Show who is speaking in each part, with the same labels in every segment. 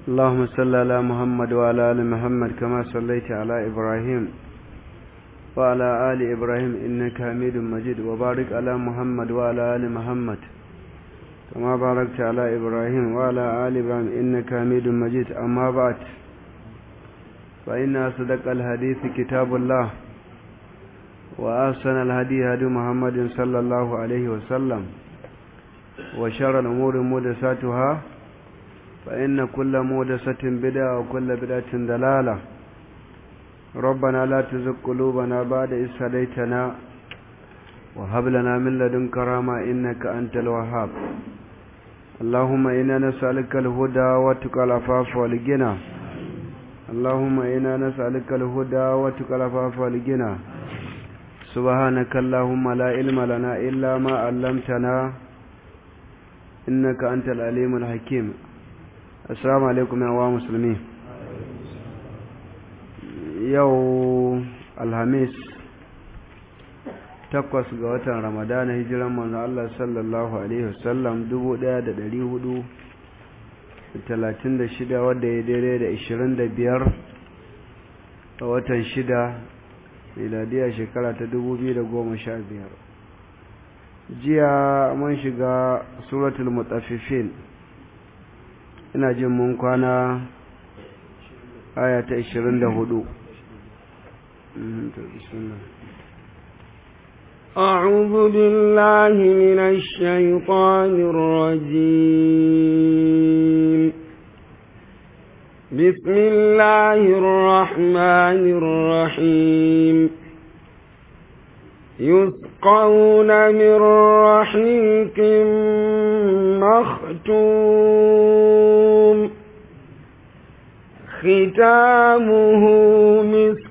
Speaker 1: اللهم صل على محمد وعلى آل محمد كما صليت على إبراهيم وعلى آل إبراهيم إنك حميد مجيد وبارك على محمد وعلى آل محمد كما باركت على إبراهيم وعلى آل إبراهيم إنك حميد مجيد أما بعد فإن أصدق الحديث كتاب الله وأحسن الهدي هدي محمد صلى الله عليه وسلم وشر الأمور محدثاتها فإن كل محدثة بدعة وكل بدعة ضلالة ربنا لا تزغ قلوبنا بعد إذ هديتنا وهب لنا من لدنك رحمة إنك أنت الوهاب اللهم إنا نسألك الهدى والتقى العفاف والغنى اللهم إنا نسألك الهدى والتقى العفاف والغنى سبحانك اللهم لا علم لنا إلا ما علمتنا إنك أنت العليم الحكيم السلام عليكم يا مسلمين yau alhamis takwas ga watan ramadana hijiran manzo Allah sallallahu alaihi wasallam dubu ɗaya da ɗari hudu talatin da shida wadda ya daidai da ishirin da biyar a watan shida miladiya shekara ta dubu biyu da goma sha biyar jiya mun shiga suratul mutaffifin ina jin mun kwana aya ta ishirin da hudu
Speaker 2: أعوذ بالله من الشيطان الرجيم بسم الله الرحمن الرحيم يسقون من رحيق مختوم ختامه مسك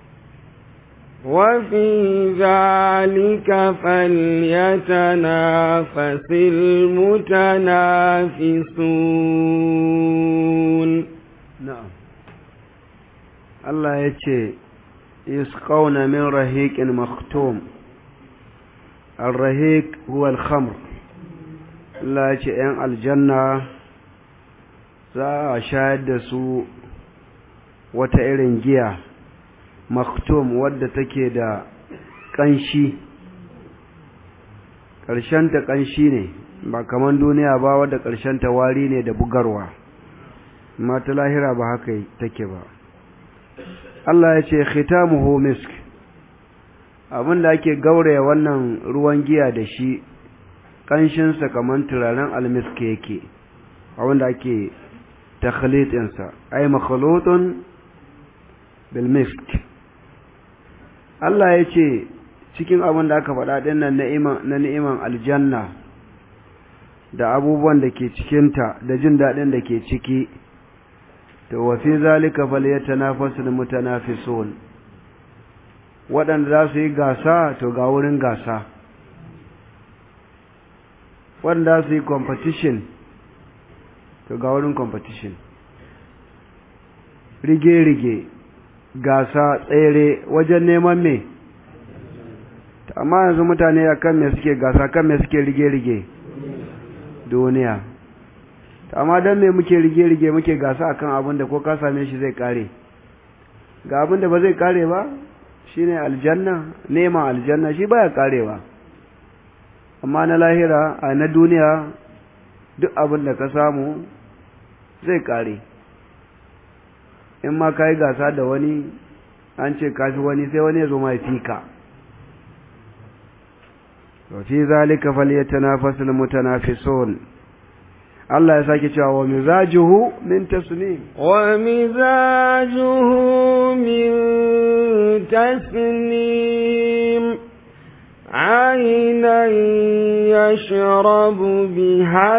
Speaker 2: وفي ذلك فليتنافس المتنافسون
Speaker 1: نعم الله يتي يسقون من رهيق مختوم الرهيق هو الخمر الله يتي ان الجنة za a shayar da su wata irin giya maktum wadda take da ƙanshi ƙarshenta ƙanshi ne ba kaman duniya ba wadda ƙarshenta wari ne da bugarwa amma ta lahira ba haka take ba Allah ya ce khitamuhu misk abin da ake gauraya wannan ruwan giya da shi ƙanshinsa kaman turaren almisk yake abin da ake takhlitinsa ay makhlutun bil misk Allah ya ce cikin abin da aka faɗa ɗin nan na ni'iman aljanna da abubuwan da ke cikinta da jin daɗin da ke ciki to wa fi zalika falyatanafasul mutanafisun waɗanda za su yi gasa to ga wurin gasa waɗanda su yi competition to ga wurin competition rige-rige gasa tsere wajen neman me amma yanzu mutane a kan me suke gasa kan me suke rige-rige duniya amma don me muke rige-rige muke gasa akan abin da ko ka same shi zai kare ga abin da ba zai kare ba shine aljanna neman aljanna shi baya karewa amma na lahira a na duniya duk abin da ka samu zai kare in ma ka yi gasa da wani an ce kafi wani sai wani ya zo mai fika fi zalika falyatanafasul mutanafisun Allah ya sake cewa wa mizajuhu min tasnim
Speaker 2: wa mizajuhu min tasnim عينا يشرب بها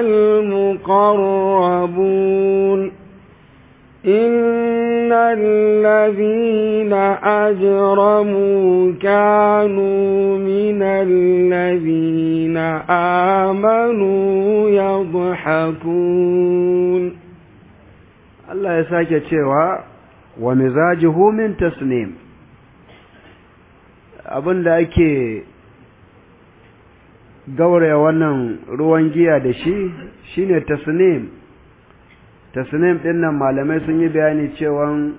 Speaker 2: المقربون إن الذين أجرموا كانوا من الذين آمنوا يضحكون
Speaker 1: الله يساك cewa wa mizajuhu min tasnim abinda ake gauraya wannan ruwan giya da shi shine tasnim tasnim ɗin nan malamai sun yi bayani cewa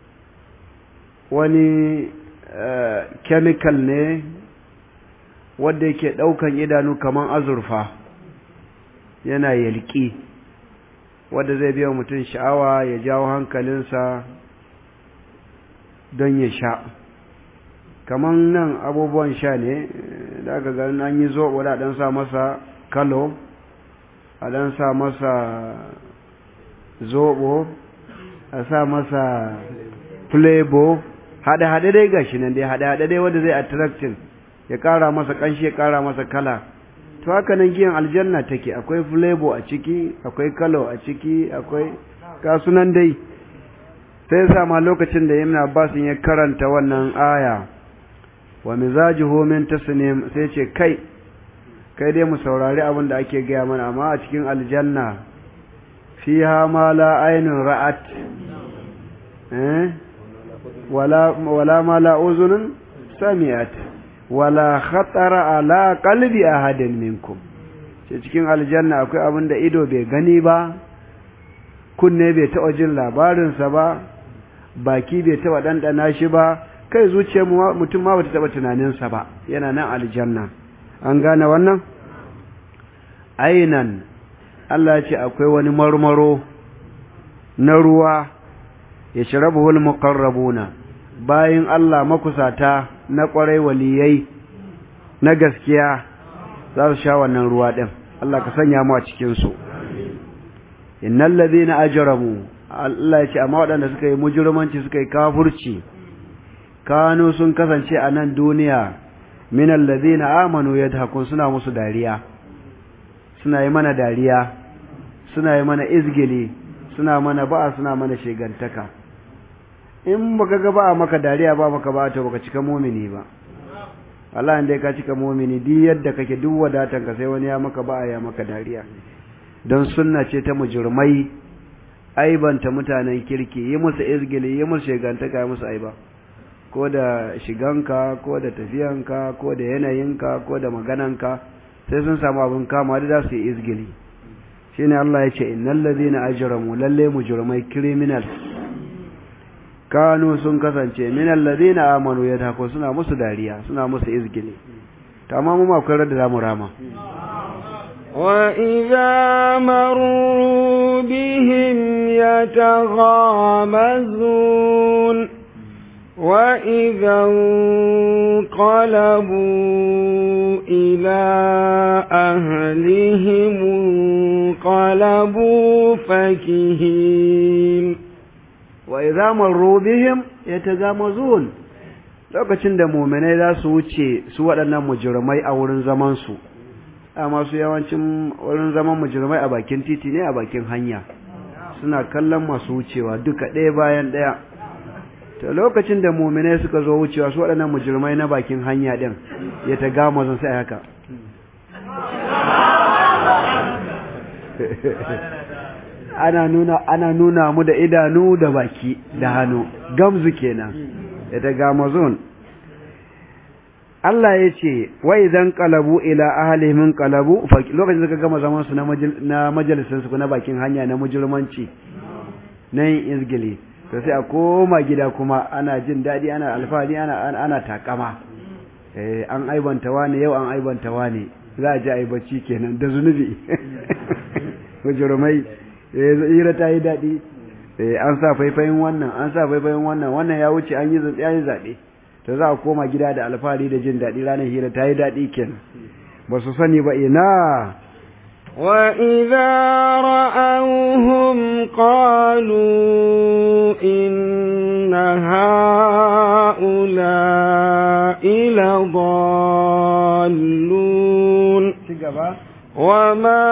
Speaker 1: wani chemical ne wadda yake ɗaukan idanu kamar azurfa yana yalƙi wadda zai biya mutum sha'awa ya jawo hankalinsa don ya sha kamar nan abubuwan sha ne da aka ganin an yi zoɓo da ɗan sa masa kalo a ɗan sa masa zoɓo a sa masa flavor haɗe-haɗe dai gashi nan dai haɗe-haɗe dai wanda zai attracting ya ƙara masa ƙanshi ya ƙara masa kala to haka nan giyan aljanna take akwai flavor a ciki akwai kalo a ciki akwai kasunan dai sai sa ma lokacin da Ibn Abbas ya karanta wannan aya wa mizajuhu min tasnim sai ce kai kai dai mu saurari abin da ake gaya mana amma a cikin aljanna fiha ma la ainun ra'at eh wala wala ma la uzunun sami'at wala khatara ala qalbi ahadin minkum ce cikin aljanna akwai abin da ido bai gani ba kunne bai taɓa jin labarinsa ba baki bai taɓa ɗanɗana shi ba kai zuciyar mutum ma bata taɓa tunaninsa ba yana nan aljanna an gane wannan ainan Allah ya ce akwai wani marmaro na ruwa ya shirabuhul muqarrabuna bayin Allah makusata na ƙwarai waliyai na gaskiya za su sha wannan ruwa ɗin Allah ka sanya mu a cikinsu innal ladhina ajramu Allah ya ce amma waɗanda suka yi mujurmanci suka yi kafurci kanu sun kasance a nan duniya min alladhina amanu yadhakun suna musu dariya suna yi mana dariya suna yi mana izgili suna mana ba'a suna mana shegantaka in baka ga ba maka dariya ba maka ba to baka cika mumini ba Allah inda ka cika mumini duk yadda kake duk wadatan ka sai wani ya maka ba ya maka dariya don sunna ce ta mujurmai aibanta mutanen kirki yi musu izgili yi musu shegantaka yi musu aiba ko da shiganka ko da tafiyanka ko da yanayinka ko da magananka sai sun samu abin kama da za su yi izgili shine Allah ya ce innal ladina ajramu lalle mujrimai criminals kanu sun kasance min alladhina amanu yadhaku suna musu dariya suna musu izgili tamam mu akwai da zamu rama
Speaker 2: wa idza marru bihim yataghamazun wa idza qalabu ila ahlihim qalabu fakihin
Speaker 1: wa idza marru bihim yatagamazun lokacin da mu'minai za su wuce su waɗannan mujrimai a wurin zaman su amma su yawancin wurin zaman mujrimai a bakin titi ne a bakin hanya suna kallon masu wucewa duka ɗaya bayan ɗaya to lokacin da mu'minai suka zo wucewa su waɗannan mujrimai na bakin hanya din yatagamazun sai haka ana nuna ana nuna mu da idanu da baki da hannu gamzu kenan ita gamazon Allah ya ce wa idan qalabu ila ahlihim qalabu lokacin da suka gama zaman su na majalisin su na bakin hanya na mujurmanci na yin izgili to sai a koma gida kuma ana jin daɗi ana alfahari ana ana takama eh an aibanta wani yau an aibanta wani za a ji aibaci kenan da zunubi mujurmai hira ta yi daɗi an sa faifayin wannan an sa faifayin wannan wannan ya wuce an yi zaɓe to za a koma gida da alfahari da jin daɗi ranar hira ta yi daɗi kenan ba su sani ba ina
Speaker 2: وإذا رأوهم قالوا إن هؤلاء لضالون وما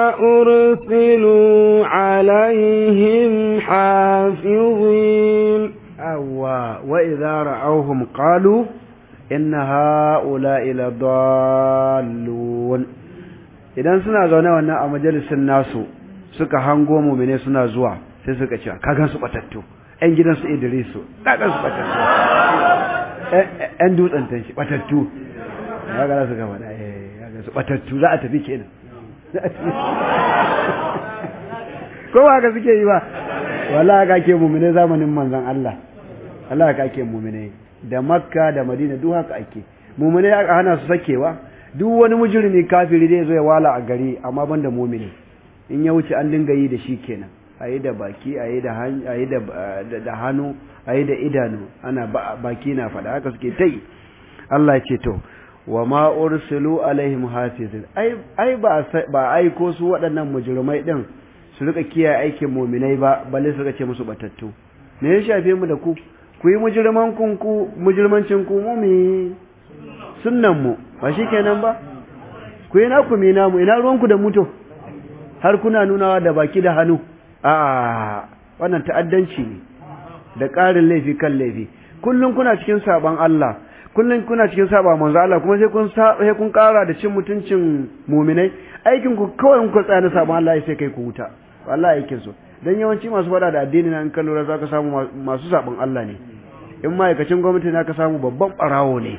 Speaker 2: أرسلوا عليهم حافظين
Speaker 1: أوا وإذا رأوهم قالوا إن هؤلاء لضالون idan suna zaune wannan a majalisin nasu suka hango mumine suna zuwa sai suka ce kagan su batattu ƴan gidan su Idrisu kagan su batattu ƴan dutsen tanshi batattu ya ga su gaba da eh su batattu za a tafi kenan ko ba haka suke yi ba wallahi haka ake mumine zamanin manzon Allah Allah haka ake mumine da Makka da Madina duk haka ake mumine aka hana su sakewa duk wani mujrimi kafiri zai zo ya wala a gari amma banda mumine in ya wuce an dinga yi da shi kenan ayi da baki ayi da ayi da da hannu ayi da idanu ana baki na faɗa haka suke tai Allah ya ce to wa ma ursilu alaihim hafizin ai ai ba ba aiko su waɗannan mujrimai din su rika kiyaye aikin mu'minai ba balle su rika ce musu batattu me ya shafe mu da ku ku yi mujriman kun ku mujrimancin ku mu mi sunnan mu ba shikenan ba ku yi naku mi namu ina ruwan ku da muto har kuna nunawa da baki da hannu a wannan ta'addanci ne da ƙarin laifi kan laifi kullum kuna cikin saban Allah kullum kuna cikin saba manzo Allah kuma sai kun sai kun kara da cin mutuncin mu'minai aikin ku kawai kun tsaya na saban Allah sai kai ku wuta wallahi aikin su dan yawanci masu fada da addini nan kan lura zaka samu masu saban Allah ne in ma'aikacin gwamnati na ka samu babban barawo ne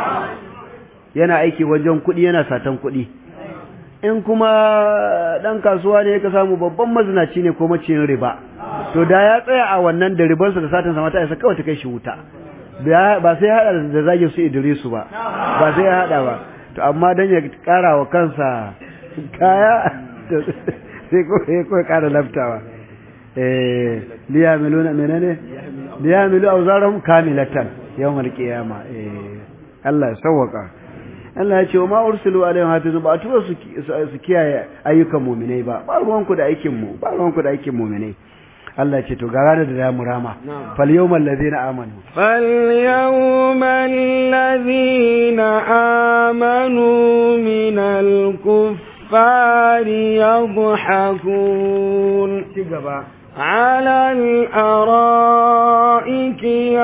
Speaker 1: yana aiki wajen kuɗi yana satan kuɗi in kuma dan kasuwa ne ka samu babban mazinaci ne ko maciyin riba to da ya tsaya a wannan da ribansa da satan sama ta isa kawai ta kai shi wuta ba sai ya hada da zagin su Idrisu ba ba sai ya hada ba to amma dan ya kara wa kansa kaya sai ko sai ko kara laftawa eh liyamiluna menene liyamilu awzarum kamilatan yawmal qiyama eh Allah ya sawwaka Allah ya ce wa ma ursilu alaihim hafizu ba tura su su kiyaye ayyukan mu'minai ba ba ruwanku da aikin mu ba ruwanku da aikin mu'minai Allah ce to ga ranar da za mu rama fal yawmal ladina amanu
Speaker 2: fal yawmal ladina amanu min al kuffari yadhhakun
Speaker 1: ci gaba
Speaker 2: على الأرائك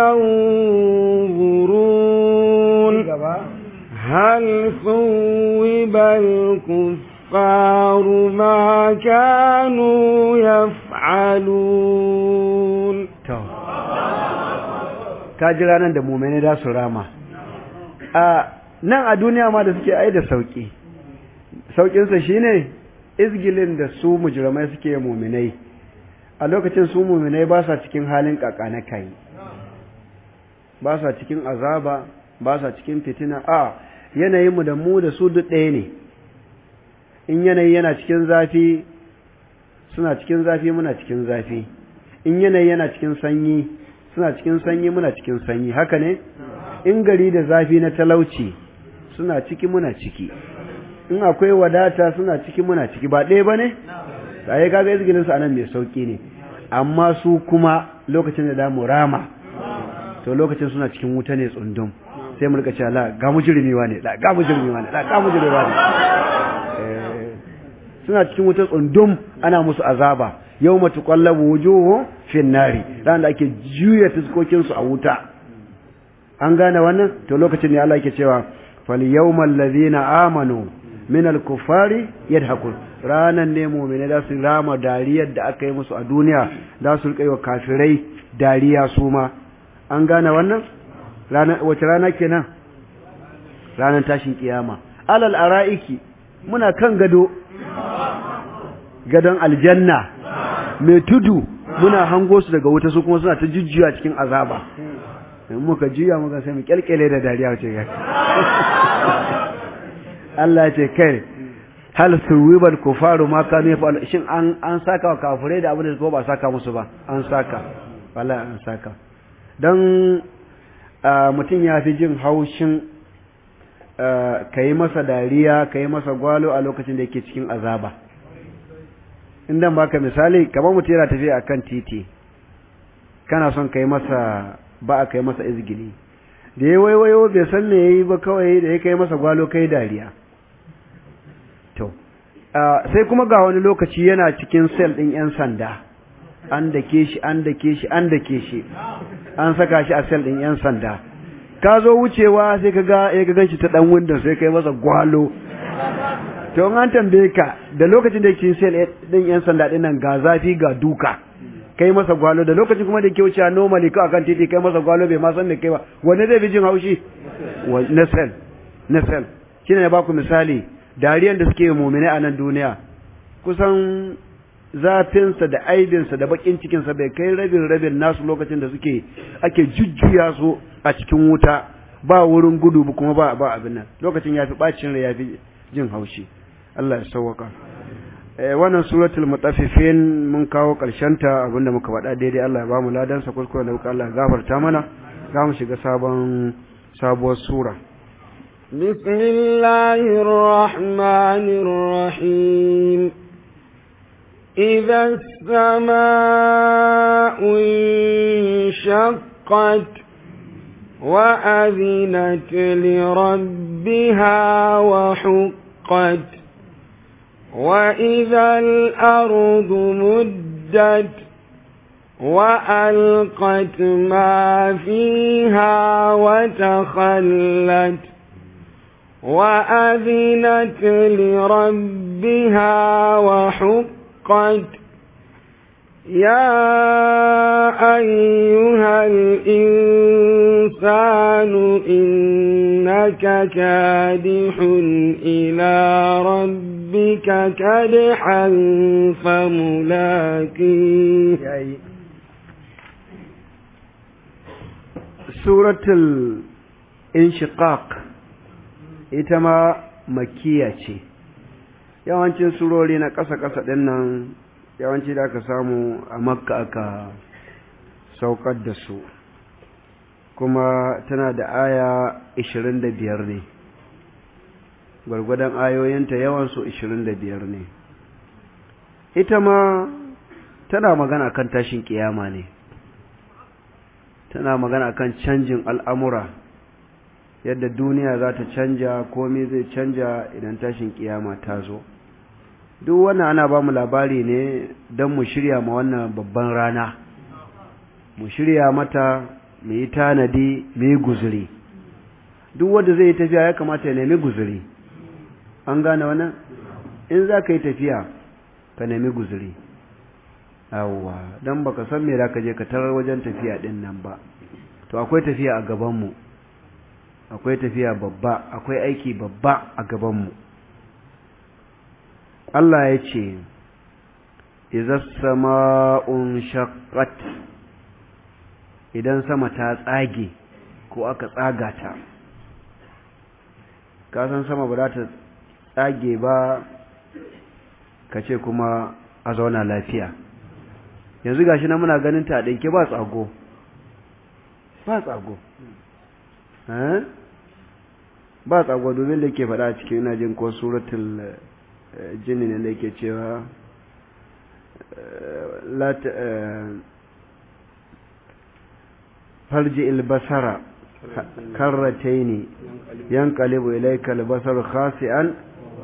Speaker 2: ينظرون هل ثوب الكفار ما كانوا يفعلون
Speaker 1: ka ji ranar da mumene da su rama a nan a duniya ma da suke ai da sauki saukinsa shine izgilin da su mujrimai suke muminai a lokacin su muminai ba sa cikin halin kakana kai ba sa cikin azaba ba sa cikin fitina a yanayinmu da mu da su duk ɗaya ne in yanayi yana cikin zafi suna cikin zafi muna cikin zafi in yanayi yana cikin sanyi suna cikin sanyi muna cikin sanyi haka ne in gari da zafi na talauci suna ciki muna ciki in akwai wadata suna ciki muna ciki ba ɗaya ba ne tsaye kaga izginin su anan mai sauki ne amma su kuma lokacin da damu rama to lokacin suna cikin wuta ne tsundum sai mu rika cewa la ga mujrimi ne la ga mujrimi ne la ga mujrimi ne suna cikin wuta tsundum ana musu azaba yawma tuqallabu wujuhu fin nari ran da ake juya fiskokin su a wuta an gane wannan to lokacin ne Allah yake cewa fal yawmal ladina amanu min al kuffari yadhakun ranan ne mu'mini da su rama dariyar da aka yi musu a duniya da su rika yi wa kafirai dariya su ma an gane wannan wace rana kenan ranar tashin kiyama alal ara'iki muna kan gado gadon aljanna mai tudu muna hango su daga wuta su kuma suna ta jujjuya cikin azaba in muka juya muka sai mu kyalkyale da dariya wace ga Allah ya ce kai hal suwibal kufaru ma kanu yafal shin an an saka wa kafirai da abin da ko ba saka musu ba an saka wallahi an saka dan mutum ya fi jin haushin ka yi masa dariya ka yi masa gwalo a lokacin da yake cikin azaba inda baka misali kamar mutum yana tafiya akan titi kana son ka yi masa ba a ka yi masa izgili da ya waiwayo bai san me yayi ba kawai da ya kai masa gwalo kai dariya to sai kuma ga wani lokaci yana cikin sel ɗin 'yan sanda an dake shi an dake shi an dake shi an saka shi a sel ɗin 'yan sanda ka zo wucewa sai ka ga ya ga shi ta ɗan windon sai kai masa gwalo to an tambaye ka da lokacin da yake sel ɗin 'yan sanda ɗin nan ga zafi ga duka kai masa gwalo da lokacin kuma da ke wucewa normally ka akan titi kai masa gwalo bai ma san me kai ba wanne zai fi jin haushi na sel na sel shine na baku misali dariyan da suke mu'mine a nan duniya kusan zafinsa da aibinsa da bakin cikinsa bai kai rabin rabin nasu lokacin da suke ake jujjuya su a cikin wuta ba wurin gudu kuma ba ba abin nan lokacin yafi bacin rai yafi jin haushi Allah ya sauwaka eh wannan suratul mutaffifin mun kawo karshen ta abinda muka faɗa daidai Allah ya ba mu ladan sa kuskure da Allah ya gafarta mana za mu shiga sabon sabuwar sura
Speaker 2: بسم الله الرحمن الرحيم إذا السماء انشقت وأذنت لربها وحقت وإذا الأرض مدت وألقت ما فيها وتخلت وأذنت لربها وحقت يا أيها الإنسان إنك كادح إلى ربك كدحا فملاقيه
Speaker 1: سورة الانشقاق ita ma makiya ce yawancin surori na ƙasa-ƙasa ɗin nan yawanci da aka samu a makka aka saukar da su kuma tana da aya 25 ne gwargwadon ayoyinta yawansu 25 ne ita ma tana magana kan tashin kiyama ne tana magana kan canjin al'amura yadda duniya za ta canja komai zai canja idan tashin kiyama ta zo duk wannan ana ba mu labari ne don mu shirya ma wannan babban rana mu shirya mata mu yi tanadi mu yi guzuri duk wanda zai yi tafiya ya kamata ya nemi guzuri an gane wannan in za ka yi tafiya ka nemi guzuri yawwa don baka san me za ka je ka tarar wajen tafiya din nan ba to akwai tafiya a gabanmu akwai tafiya babba akwai aiki babba a gabanmu Allah ya ce izas sama'un shaqqat idan sama ta tsage ko aka tsaga ta ka san sama ba za ta tsage ba ka ce kuma a zauna lafiya yanzu gashi na muna ganin ta ɗinke ba tsago ba tsago ba tsago domin da ke faɗa cikin ina jin ko suratul jini ne da ke cewa farji ilbasara karrataini yankalibu ilaika albasar khasi'an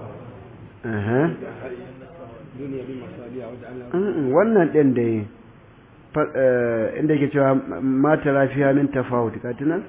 Speaker 1: wannan ɗin da inda ke cewa mata lafiya min tafawut katina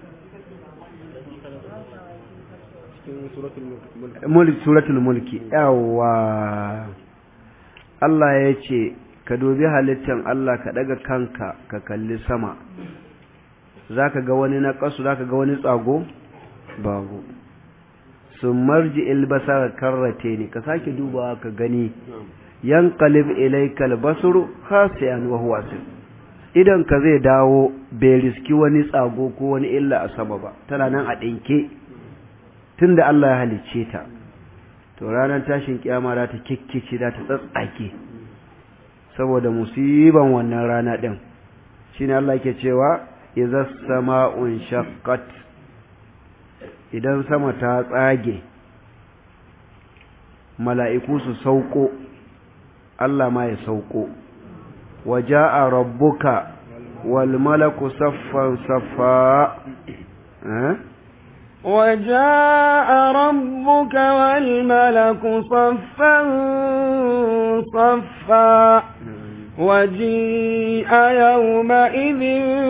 Speaker 1: mulki suratul mulki yawa Allah ya ce ka dubi halittan Allah ka daga kanka ka kalli sama zaka ga wani na kasu zaka ga wani tsago babu sun marji ilbasar karrate ne ka sake dubawa ka gani yanqalib ilayka albasru khasi'an wa huwa asir idan ka zai dawo bai riski wani tsago ko wani illa a sama ba tana nan a dinke tunda Allah ya halicce ta to ranar tashin kiyama za ta kikkice za ta tsatsake saboda musiban wannan rana din shine Allah yake cewa idza sama'un shaqqat idan sama ta tsage mala'iku su sauko Allah ma ya sauko waja'a rabbuka wal malaku saffan saffa eh
Speaker 2: وجاء ربك والملك صفا صفا وجيء يومئذ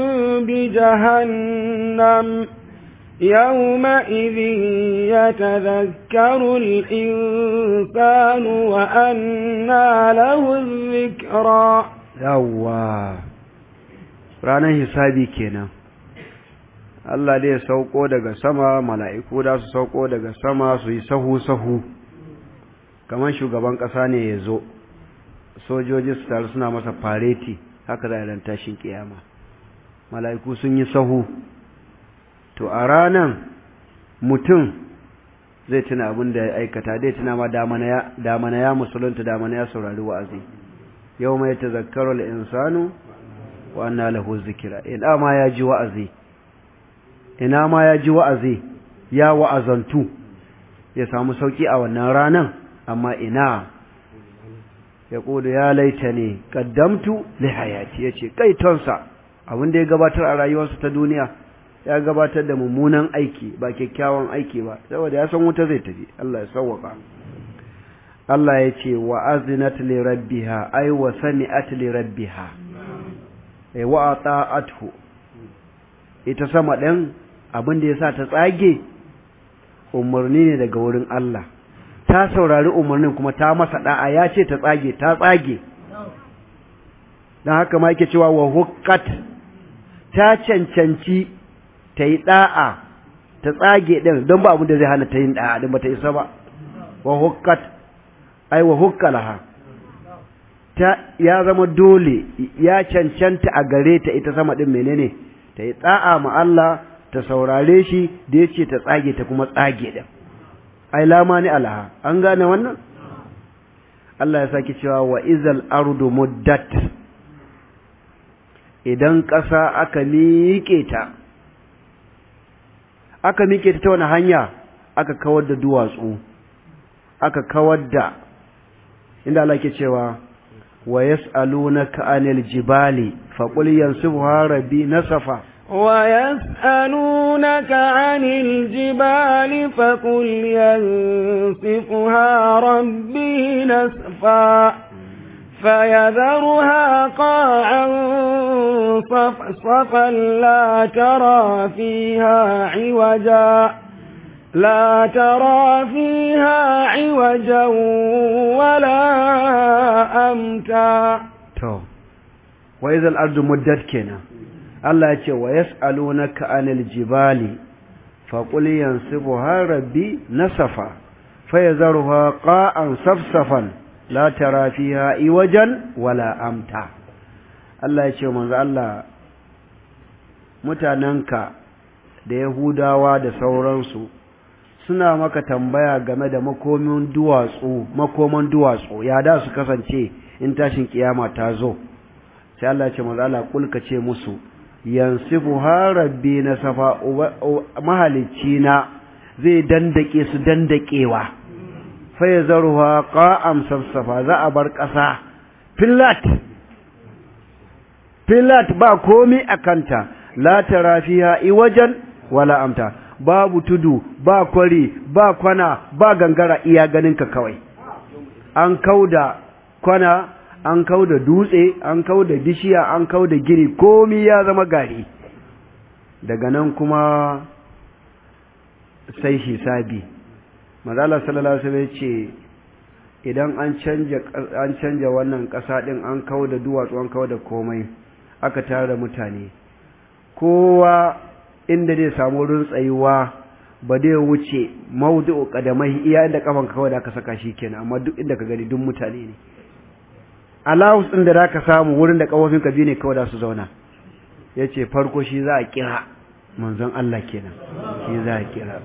Speaker 2: بجهنم يومئذ يتذكر الإنسان وأنى له الذكرى
Speaker 1: yawwa ranar hisabi kenan Allah dai ya sauko daga sama mala'iku da su sauko daga sama su yi sahu-sahu kamar shugaban ƙasa ne ya zo sojoji su taru suna masa fareti haka za a ran tashin kiyama mala'iku sun yi sahu to a ranan mutum zai tuna abin da ya aikata zai tuna ma damana ya musulunta damana ya saurari wa'azi yau mai ta zakarar insanu wa anna lahu zikira ina ma ya ji wa'azi ina ma ya ji wa'azi ya wa'azantu ya samu sauki a wannan ranan amma ina ya kudu ya laita ne kaddamtu li hayati yace kai tonsa abin da ya gabatar a rayuwarsa ta duniya ya gabatar da mummunan aiki ba kyakkyawan aiki ba saboda ya san wuta zai tafi Allah ya sauwaka Allah ya ce wa azinat li rabbiha ay wa sami'at li rabbiha ay wa ata'athu ita sama ɗin abin da yasa ta tsage umarni ne daga wurin Allah ta saurari umarnin kuma ta masa da'a ya ce ta tsage ta tsage dan haka ma yake cewa wa huqqat ta cancanci ta yi ɗa'a ta tsage ɗin don ba abin da zai hana ta yin ɗa'a ɗin ba ta isa ba wa hukkat ai wa hukkalaha ta ya zama dole ya cancanta a gare ta ita sama ɗin menene ta yi ɗa'a ma Allah ta saurare shi da ya ce ta tsage ta kuma tsage ɗin ai lama ni alaha an gane wannan Allah ya sake cewa wa izal ardu muddat idan ƙasa aka miƙe ta aka mike ta ta wani hanya aka kawar da duwatsu aka kawar da inda Allah ke cewa wa yas'alunaka anil jibali faqul yansifuha rabbi nasafa
Speaker 2: wa yas'alunaka anil jibali faqul yansifuha rabbi nasfa فيذرها قاعا صفصفا لا ترى فيها عوجا لا ترى فيها عوجا ولا أمتا
Speaker 1: تو وإذا الأرض مدت كنا الله يقول ويسألونك عن الجبال فقل ينصبها ربي نصفا فيذرها قاعا صفصفا la tara fiha iwajan wala amta Allah ya ce manzo Allah mutanenka da Yahudawa da sauransu suna maka tambaya game da makomin duwatsu makoman duwatsu ya da su kasance in tashin kiyama ta zo sai Allah ya ce manzo Allah kulka ce musu yansifu rabbi na safa mahalicci na zai dandake su dandakewa faya zaruwa ƙa'am safsafa za a bar ƙasa filat filat ba komi a kanta la tara fiha iwajan wala amta babu tudu ba kwari ba kwana ba gangara iya ganinka kawai an kauda kwana an kauda dutse an kauda bishiya an kauda gini komi ya zama gari daga nan kuma sai hisabi manzala sallallahu alaihi wasallam ce idan an canja an canja wannan ƙasa din an kawo da duwatsu an kawo da komai aka tare mutane kowa inda zai samu wurin tsayuwa ba zai wuce mawdu'u qadamai iya inda kafan kawai da aka saka shi kenan amma duk inda ka gani duk mutane ne allowance din da zaka samu wurin da kafofin ka biyu ne kawai da su zauna yace farko shi za a kira manzon Allah kenan shi za a kira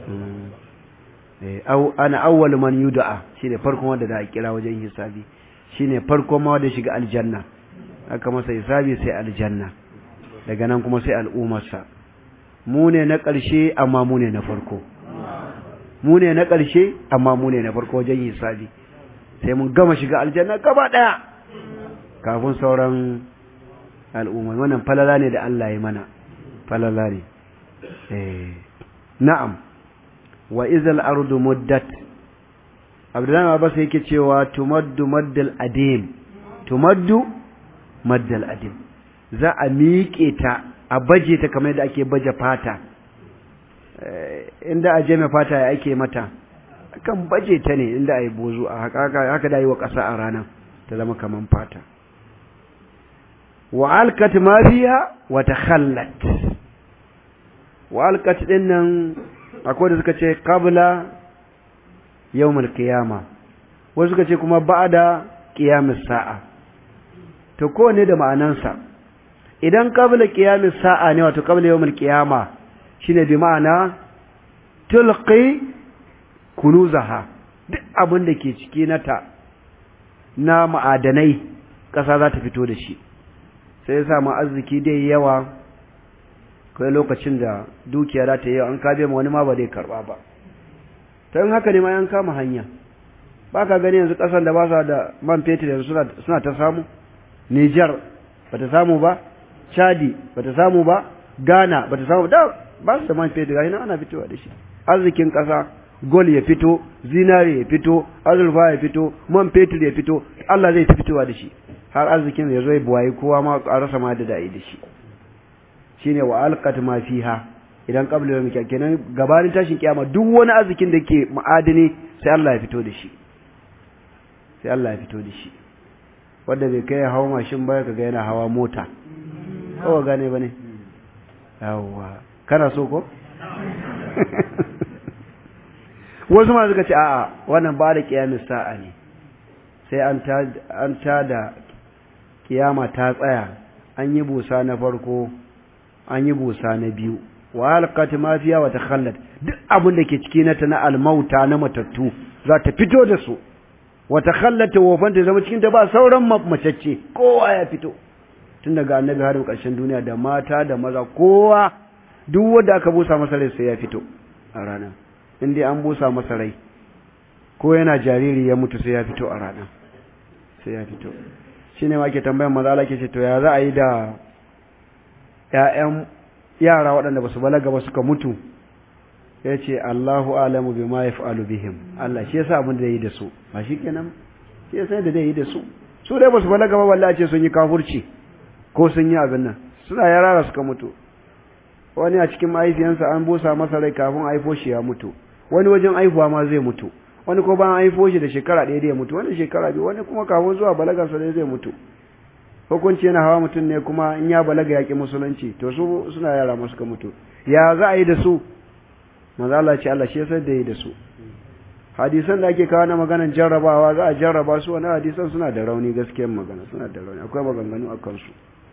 Speaker 1: ana awwal man yud'a shine farkon wanda da a kira wajen hisabi shine farkon ma wanda shiga aljanna aka masa hisabi sai aljanna daga nan kuma sai al'ummarsa mu ne na ƙarshe amma mu ne na farko mu ne na ƙarshe amma mu ne na farko wajen hisabi sai mun gama shiga aljanna gaba ɗaya kafin sauran al'umma wannan falala ne da Allah ya mana falala ne eh na'am wa izal ardu muddat abdullahi abbas yake cewa tumaddu maddal adim tumaddu maddal adim za a miƙe ta a baje ta kamar yadda ake baje fata inda a jeme fata ya ake mata kan baje ta ne inda a yi bozu a haka da yi wa ƙasa a ranar ta zama kamar fata wa alkat ma fiha wa takhallat wa alkat din nan akwai da suka ce qabla yawmul qiyama wasu suka ce kuma ba'da qiyamis sa'a to kowane da ma'anansa idan qabla qiyamis sa'a ne wato qabla yawmil qiyama shine bi ma'ana tulqi kunuzaha duk abin da ke ciki na ta na ma'adanai ƙasa za ta fito da shi sai ya samu arziki dai yawa kai lokacin da dukiya za ta yi an kabe ma wani ma ba zai karba ba ta yin haka ne ma yan kama hanya ba ka gani yanzu ƙasar da ba sa da man fetur yanzu suna ta samu Nijar ba ta samu ba Chadi ba ta samu ba Ghana ba ta samu da ba su da man fetur gashi ana fitowa da shi arzikin ƙasa gol ya fito zinare ya fito azurfa ya fito man fetur ya fito Allah zai ta fitowa da shi har arzikin ya zo ya buwaye kowa ma a rasa ma da da'i da shi shine wa alqat ma fiha idan qabla yawmi kenan gabanin tashin kiyama duk wani arzikin da ke ma'adini sai Allah ya fito da shi sai Allah ya fito da shi wanda bai kai hawa mashin ba kaga yana hawa mota ko gane bane yawa kana so ko wasu ma suka ce a'a wannan ba da kiyamis sa'a ne sai an ta an ta da kiyama ta tsaya an yi busa na farko an yi busa na biyu wa halqat ma fiya wa takhallat duk abin da ke ciki na ta na almauta na matattu za ta fito da su wa takhallat wafan ta zama cikin ta ba sauran macece kowa ya fito tun daga annabi har ƙarshen duniya da mata da maza kowa duk wanda aka busa masa rai sai ya fito a ranar in dai an busa masa rai ko yana jariri ya mutu sai ya fito a ranar sai ya fito shine ma ke tambayan maza Allah ke ce to ya za a yi da ‘ya'yan yara waɗanda ba su balaga ba suka mutu ya ce Allahu alamu bi ma ya fa'alu bihim Allah shi yasa abin da yi da su ba shi kenan shi yasa da zai yi da su su dai ba su balaga ba wallahi ce sun yi kafurci ko sun yi abin nan suna yara suka mutu wani a cikin mahaifiyansa an busa masa rai kafin haifo shi ya mutu wani wajen haihuwa ma zai mutu wani ko bayan haifo shi da shekara ɗaya da ya mutu wani shekara biyu wani kuma kafin zuwa balagarsa dai zai mutu hukunci yana hawa mutum ne kuma in ya balaga yaƙi musulunci to su suna yara masu ka mutu ya za a yi da su maza Allah ce Allah shi ya da yi da su hadisan da ake kawo na maganan jarrabawa za a jarraba su wani hadisan suna da rauni gaskiyar magana suna da rauni akwai maganganu a kansu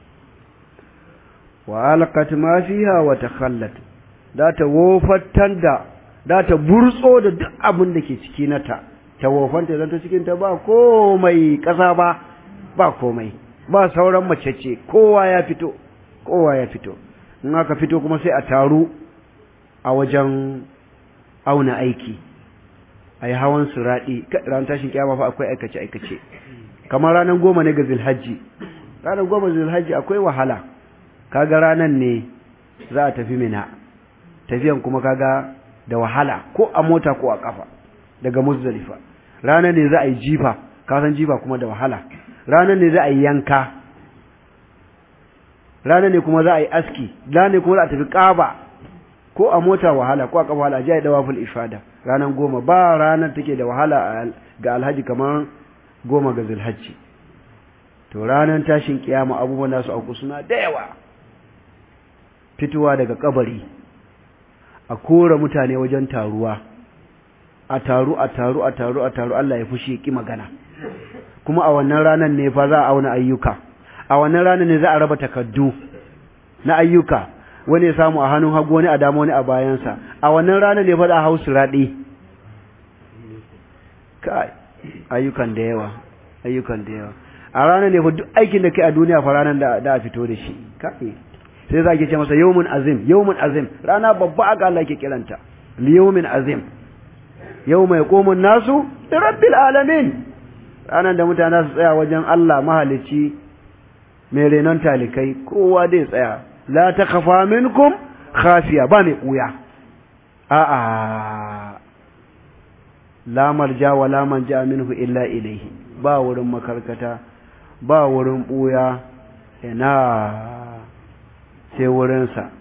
Speaker 1: wa alqat ma fiha wa takhallat da ta wofattar da da ta burtso da duk abin da ke ciki nata ta wofanta zan ta cikin ta ba komai kasa ba ba komai ba sauran mace ce kowa ya fito kowa ya fito in aka fito kuma sai a taru a wajen auna aiki a yi hawan suraɗi ran tashin kyama fa akwai aikace-aikace kamar ranar goma ne ga zilhajji ranar goma zilhajji akwai wahala kaga ranar ne za a tafi mina tafiyan kuma kaga da wahala ko a mota ko a kafa daga muzdalifa ranar ne za a yi jifa kasan jifa kuma da wahala ranar ne za a yi yanka ranar ne kuma za a yi aski ranar ne kuma za a tafi ƙaba ko a mota wahala ko a kafa wahala a ji a yi dawaful ifada ranar goma ba ranar take da wahala ga alhaji kamar goma ga zulhajji to ranar tashin kiyama abubuwan nasu auku suna da yawa fitowa daga kabari a kora mutane wajen taruwa a taru a taru a taru a taru Allah ya fushi ki magana kuma a wannan ranar ne fa za a auna ayyuka a wannan ranar ne za a raba takaddu na ayyuka wani ya samu a hannun hagu wani a dama wani a bayansa a wannan ranar ne fa za a hau siraɗi kai ayyukan da yawa ayyukan da yawa a ranar ne fa duk aikin da kai a duniya fa ranar da da a fito da shi kai sai za ki ce masa yawmun azim yawmun azim rana babba aka Allah ke kiranta li yawmin azim yawma yaqumu nasu li rabbil alamin ranar da mutane su tsaya wajen Allah mahalicci mai renon talikai kowa dai tsaya la takhafa minkum khafiya ba mai kuya a'a la marja wa la manja minhu illa ilayhi ba wurin makarkata ba wurin buya ina sai wurinsa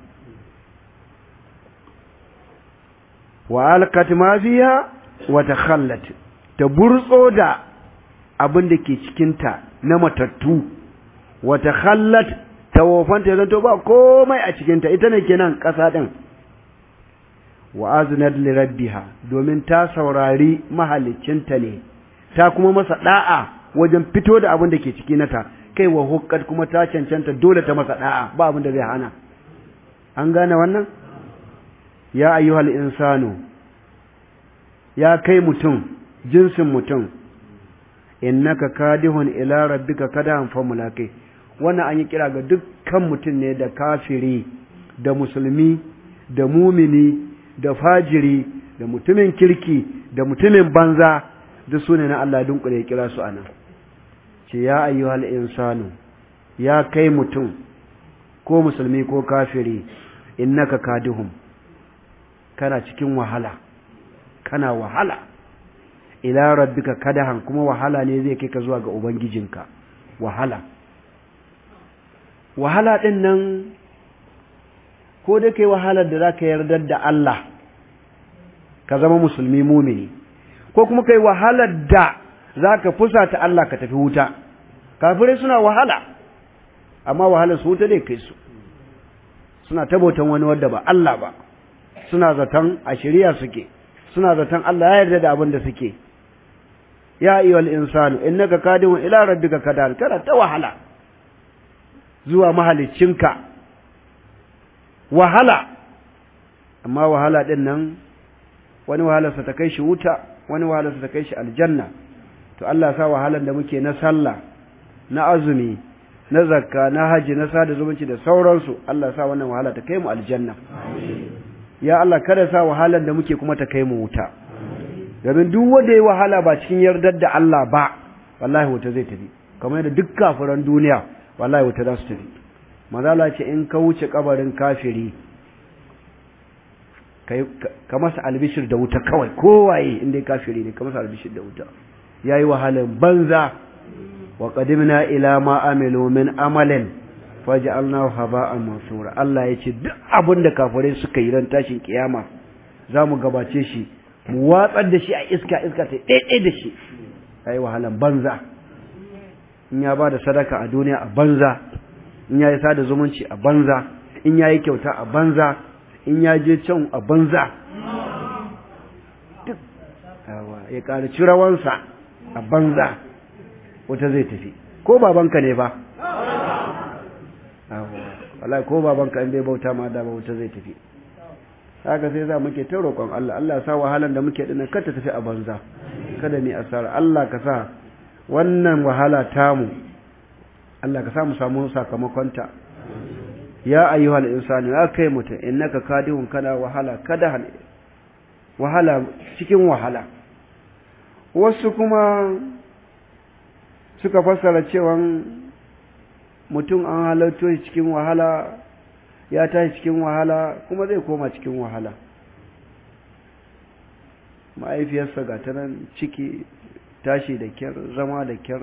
Speaker 1: wa alqat ma fiha wa takhallat ta burtso da abin da ke cikinta na matattu wa takhallat ta wofanta zanto ba komai a cikinta ita ne kenan ƙasa ɗin wa aznat li rabbiha domin ta saurari mahalicinta ne ta kuma masa da'a wajen fito da abin da ke ciki nata kai wa huqqat kuma ta cancanta dole ta masa da'a ba abin da zai hana an gane wannan ya ayyuhal insanu ya kai mutum jinsin mutum innaka kadihun ila rabbika kadahan fa mulaqi wannan an yi kira ga dukkan mutum ne da kafiri da musulmi da mumini da fajiri da mutumin kirki da mutumin banza duk sune na Allah dunkule ya kira su anan ce ya ayyuhal insanu ya kai mutum ko musulmi ko kafiri innaka kadihum kana cikin wahala kana wahala ila rabbika kadahan kuma wahala ne zai kai ka zuwa ga ubangijinka wahala wahala din nan ko da kai wahalar da zaka yarda da Allah ka zama musulmi mumini ko kuma kai wahalar da zaka fusata Allah ka tafi wuta kafirai suna wahala amma wahalar su wuta dai kai su suna tabautan wani wadda ba Allah ba suna zaton a shari'a suke suna zaton Allah ya yarda da abin da suke ya ayyuhal insanu innaka kadimun ila rabbika kadan kana ta wahala zuwa mahaliccinka wahala amma wahala din nan wani wahalarsa ta kai shi wuta wani wahalarsa ta kai shi aljanna to Allah sa wahalar da muke na sallah na azumi na zakka na haji na sada zumunci da sauransu Allah sa wannan wahala ta kai mu aljanna ya Allah kada sa wahalar da muke kuma ta kai mu wuta domin duk wanda ya wahala ba cikin yardar da Allah ba wallahi wuta zai tafi kamar yadda duk kafiran duniya wallahi wuta za su tafi mazala ce in ka wuce kabarin kafiri ka masa albishir da wuta kawai kowaye inda kafiri ne ka masa albishir da wuta yayi wahalar banza wa qadimna ila ma amilu min amalin faj'alnahu haba'an mansura Allah yace duk abin da kafirai suka yi ran tashin kiyama zamu gabace shi mu watsar da shi a iska iska ta daidai da shi yayi wahalan banza in ya bada sadaka a duniya a banza in yayi sada zumunci a banza in yayi kyauta a banza in ya je can a banza duk ya ƙara cirawansa a banza wata zai tafi ko babanka ne ba wallahi ko babanka in bai bauta ma da bauta zai tafi haka sai za muke ta roƙon Allah Allah ya sa wahalan da muke dinnan kada tafi a banza kada ni asara Allah ka sa wannan wahala tamu Allah ka sa mu samu sakamakonta ya ayyuhal insani ya kai mutum innaka kadihun kana wahala kada wahala cikin wahala wasu kuma suka fassara cewa mutum an halarto shi cikin wahala ya tashi cikin wahala kuma zai koma cikin wahala ma'aifiyarsa ga ta nan ciki tashi da kyar zama da kyar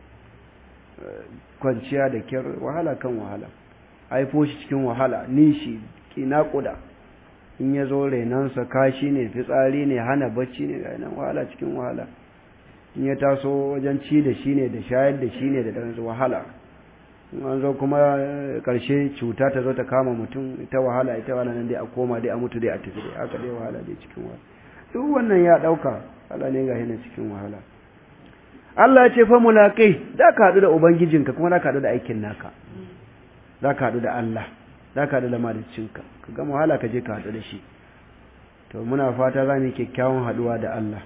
Speaker 1: kwanciya da kyar wahala kan wahala haifo shi cikin wahala nishi ki naƙuda in ya zo renansa kashi ne fitsari ne hana bacci ne ga nan wahala cikin wahala in ya taso wajen ci da shi ne da shayar da shi ne da ɗansu wahala in an zo kuma ƙarshe cuta ta zo ta kama mutum ita wahala ita wahala nan dai a koma dai a mutu dai a tafi dai haka dai wahala dai cikin wahala duk wannan ya ɗauka Allah ne ga hina cikin wahala Allah ya ce fa mulaƙai za ka haɗu da Ubangijinka kuma za ka haɗu da aikin naka za ka haɗu da Allah za ka haɗu da malicinka ka gama wahala ka je ka haɗu da shi to muna fata za mu yi kyakkyawan haɗuwa da Allah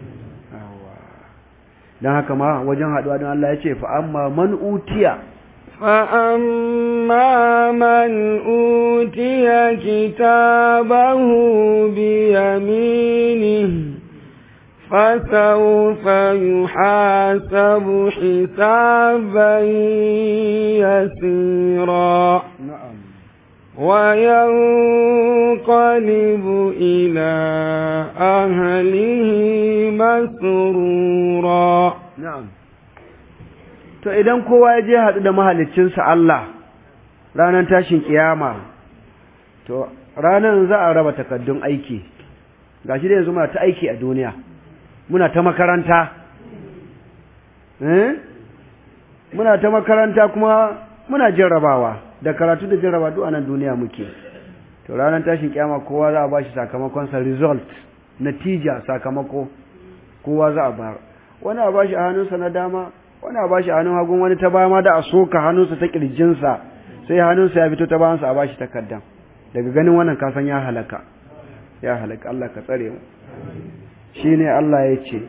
Speaker 1: don haka ma wajen haɗuwa don Allah ya ce fa amma man utiya
Speaker 2: فأما من أوتي كتابه بيمينه فسوف يحاسب حسابا يسيرا
Speaker 1: na'am
Speaker 2: وينقلب إلى أهله مسرورا
Speaker 1: na'am to idan kowa ya je haɗu da mahaliccinsa Allah ranar tashin kiyama to ranar za a raba takaddun aiki gashi da yanzu muna ta aiki a duniya muna ta makaranta eh muna ta makaranta kuma muna jarrabawa da karatu da jarraba duk a nan duniya muke to ranar tashin kiyama kowa za a bashi sakamakon sa result natija sakamako kowa za a ba wani a bashi a hannunsa na dama wani a bashi hannun hagun wani ta baya ma da a soka hannunsa ta kirjinsa sai hannunsa ya fito ta bayansa a bashi takardan daga ganin wannan kasan ya halaka ya halaka Allah ka tsare mu shine Allah ya ce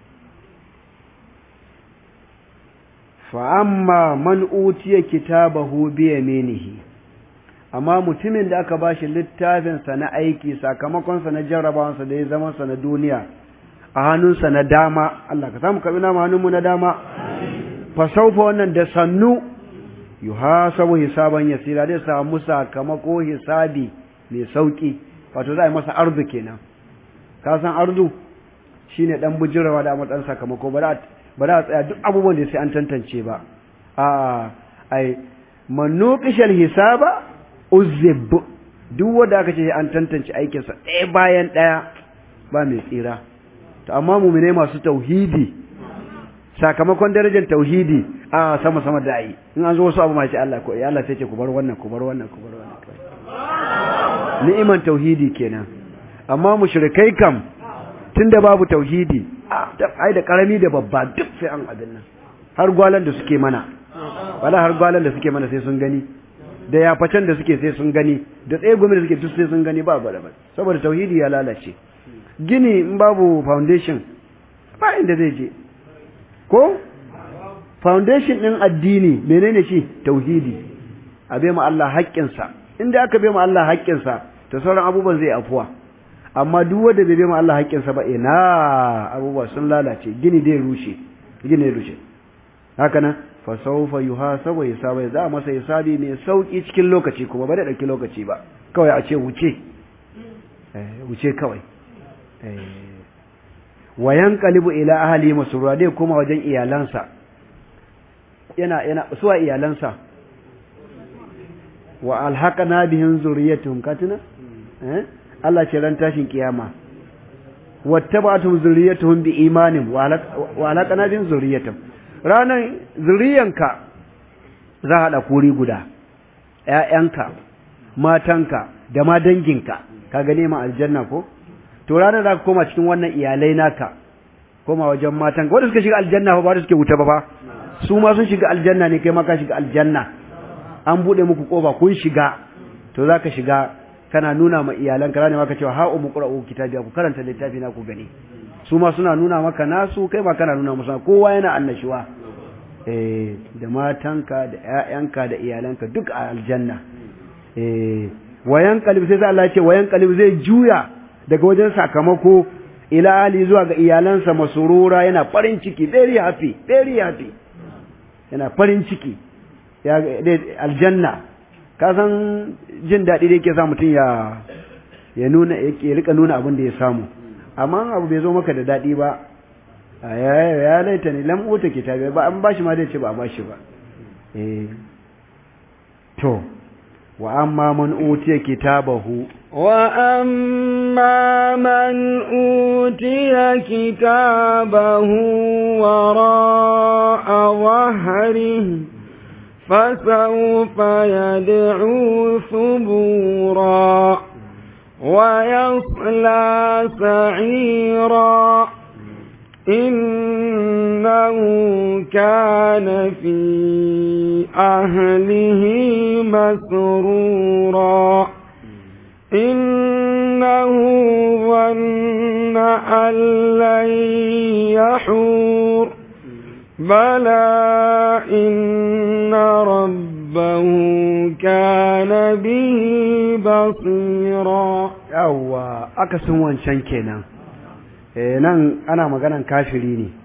Speaker 1: fa amma man utiya kitabahu bi yaminihi amma mutumin da aka bashi littafin sa na aiki sakamakon sa na jarrabawansa da ya zama sa na duniya a hannunsa na dama Allah ka samu kabina mu hannunmu na dama fa saufa wannan da sannu yuhasabu hisaban yasira zai samu sakamako hisabi mai sauki wato za a yi masa arzu kenan ka san arzu shine dan bujirawa da matsan sakamako ba za a tsaya duk abubuwan da sai an tantance ba a ai manukishal hisaba uzib duk wanda aka ce an tantance aikinsa ɗaya bayan ɗaya ba mai tsira to amma mumine masu tauhidi sakamakon darajar tauhidi a sama sama da yi in an zo wasu abu ma ce Allah ko Allah sai ce ku bar wannan ku bar wannan ku bar wannan ni'iman tauhidi kenan amma mushrikai kam tunda babu tauhidi ai da karami da babba duk sai an abin nan har gwalan da suke mana wala har gwalan da suke mana sai sun gani da yafacen da suke sai sun gani da tsaye gumi da suke duk sai sun gani ba ba ba saboda tauhidi ya lalace gini in babu foundation ba inda zai je ko foundation din addini menene shi tauhidi a bai ma Allah haƙƙinsa inda aka bai ma Allah haƙƙinsa to sauran abubuwan zai afuwa amma duk wanda bai bai ma Allah haƙƙinsa ba ina abubuwa sun lalace gini dai rushe gini dai rushe haka nan fa sawfa yuhasabu hisaba za a masa hisabi mai sauki cikin lokaci kuma ba da dauki lokaci ba kawai a ce wuce eh wuce kawai eh wa yanqalibu ila ahli masrura dai kuma wajen iyalansa yana yana suwa iyalansa wa alhaqana bihim zurriyyatuhum katina eh Allah ce ran tashin kiyama wattaba'tum zurriyyatuhum bi imanin wa alhaqana bihim zurriyyatuhum ranan zuriyanka za hada kuri guda ƴaƴanka matanka da ma danginka ka gane ma aljanna ko to ranar za ka koma cikin wannan iyalai naka koma wajen matanka wanda suka shiga aljanna ba da suke wuta ba fa su ma sun shiga aljanna ne kai ma ka shiga aljanna an bude muku kofa kun shiga to zaka shiga kana nuna ma iyalanka rane maka cewa ha'u muqra'u kitabiya ku karanta littafi na ku gani su ma suna nuna maka nasu kai ma kana nuna musu kowa yana annashuwa eh da matanka da ƴaƴanka da iyalanka duk a aljanna eh wayan qalib sai Allah ya ce wayan qalib zai juya daga wajen sakamako ila ali zuwa ga iyalansa masurura yana farin ciki very happy very happy yana farin ciki ya aljanna ka san jin daɗi da yake sa mutum ya ya nuna ya rika nuna abin da ya samu amma abu bai zo maka da daɗi ba ya ya laita ne lam uta kitabi ba an bashi ma dai ce ba a bashi ba eh to wa amma man utiya kitabahu
Speaker 2: وأما من أوتي كتابه وراء ظهره فسوف يدعو ثبورا ويصلى سعيرا إنه كان في أهله مسرورا إنه ظن أن لن يحور بلى إن ربه كان به بصيرا
Speaker 1: yawwa akasin wancan kenan eh nan ana maganan kafiri ne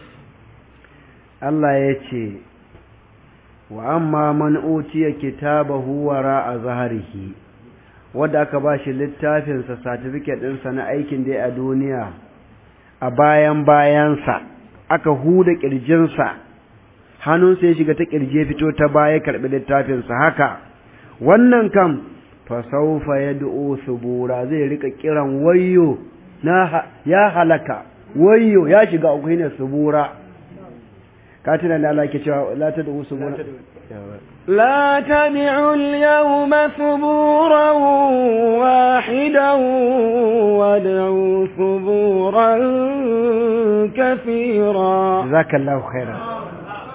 Speaker 1: Allah ya ce wa amma man utiya kitabahu wara a zaharihi wanda aka ba shi littafinsa certificate ɗinsa na aikin da a duniya a bayan bayansa aka huda ƙirjinsa hannunsa ya shiga ta ƙirje fito ta baya karɓi littafinsa haka wannan kam fasaufa ya du'o subura zai rika kiran wayyo na ya halaka wayyo ya shiga uku ne subura ka tuna da Allah ke cewa la ta du'o subura
Speaker 2: لا تدعوا اليوم ثبورا واحدا وادعوا ثبورا كثيرا
Speaker 1: جزاك الله خيرا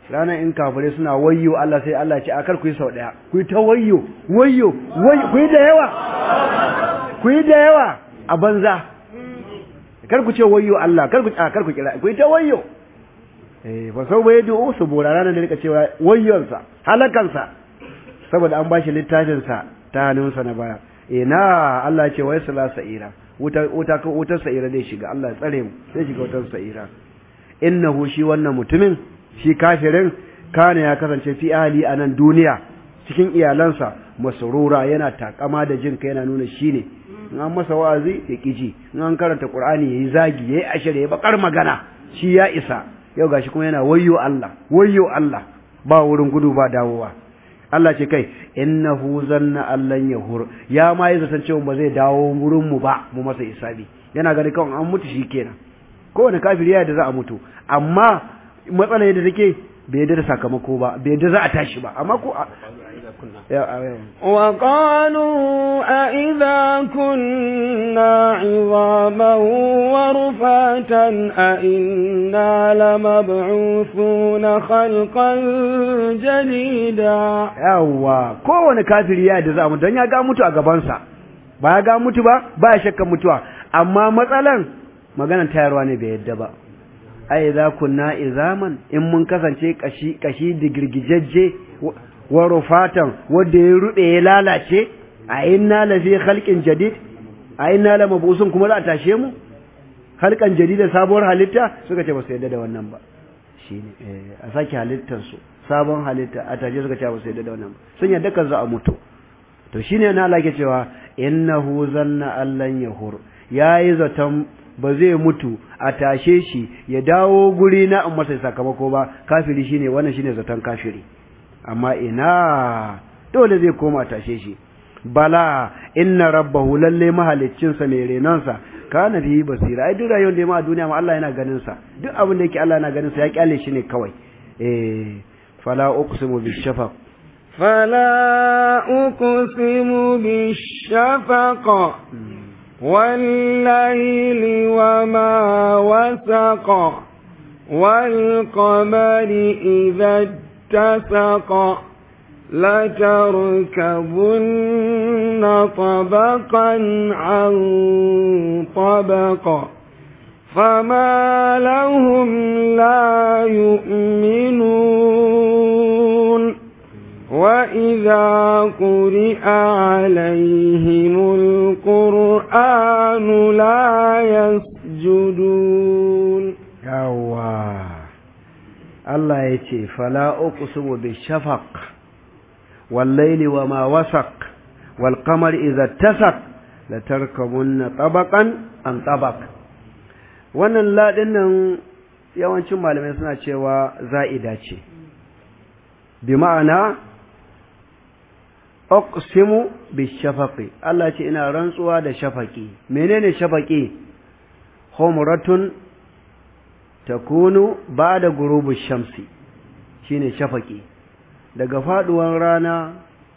Speaker 1: ranar in kafirai suna wayyo Allah sai Allah ce a kar ku yi sau daya ku yi ta wayyo wayyo ku yi da yawa ku yi da yawa a banza kar ku ce wayyo Allah kar ku a kar ku kira ku yi ta wayyo eh ba sau bai du'u su bora ranar da rika cewa wayyonsa halakansa saboda an bashi littafin sa ta hannunsa na baya ina Allah ce wai sala sa'ira wuta wuta ko wutar sa'ira zai shiga Allah ya tsare mu sai shiga wutar sa'ira innahu shi wannan mutumin shi kafirin kana ya kasance fi ahli a nan duniya cikin iyalansa masrura yana takama da jin kai yana nuna shine in an masa wa'azi ya kiji in an karanta qur'ani yayi zagi yayi ashire yayi bakar magana shi ya isa yau gashi kuma yana wayyo Allah wayyo Allah ba wurin gudu ba dawowa Allah ce kai innahu zanna allan yahur ya ma yi zaton cewa ba zai dawo wurin mu ba mu masa isabi yana gani kawai an mutu shikenan kowane kafiri ya da za a mutu amma matsala yadda take bai yadda da sakamako ba bai yadda za a tashi ba amma ko
Speaker 2: وقالوا أئذا كنا عظاما ورفاتا أئنا لمبعوثون خلقا جديدا
Speaker 1: yawa kowane kafiri ya da za mu don ya ga mutu a gabansa ba ya ga mutu ba ba ya shakka mutuwa amma matsalan maganan tayarwa ne bai yadda ba ai za kunna izaman in mun kasance kashi kashi digirgijajje wa rufatan wanda ya rube ya lalace a inna la fi khalqin jadid a inna la mabusun kuma za a tashe mu khalqan jadida sabuwar halitta suka ce ba su yadda da wannan ba shine eh a sake halittar su sabon halitta a tashe suka ce ba su yadda da wannan ba sun yadda kan za a mutu to shine na Allah ke cewa innahu zanna allan yahur yayi zaton ba zai mutu a tashe shi ya dawo guri na in masa sakamako ba kafiri shine wannan shine zaton kafiri amma ina dole zai koma tashe shi bala inna rabbahu lalle mahaliccinsa mai renonsa kana bihi basira ai duk rayuwar da ya ma a duniya ma Allah yana ganin sa duk abin da yake Allah yana ganin sa ya kyale shi ne kawai eh fala uqsimu bishafaq
Speaker 2: فلا أقسم بالشفق والليل وما وسق والقمر إذا اتسق لتركبن طبقا عن طبق فما لهم لا يؤمنون وإذا قرئ عليهم القرآن لا يسجدون
Speaker 1: yawa Allah ya ce fala uqsimu bishafaq wal layli wama wasaq wal qamari idza tasaq la tarkabunna tabaqan an tabaq wannan ladin nan yawancin malamai suna cewa za'ida ce bi ma'ana uqsimu bishafaqi Allah ce ina rantsuwa da shafaqi menene shafaqi humratun takunu ba'da gurubu shamsi shine shafaqi daga faduwan rana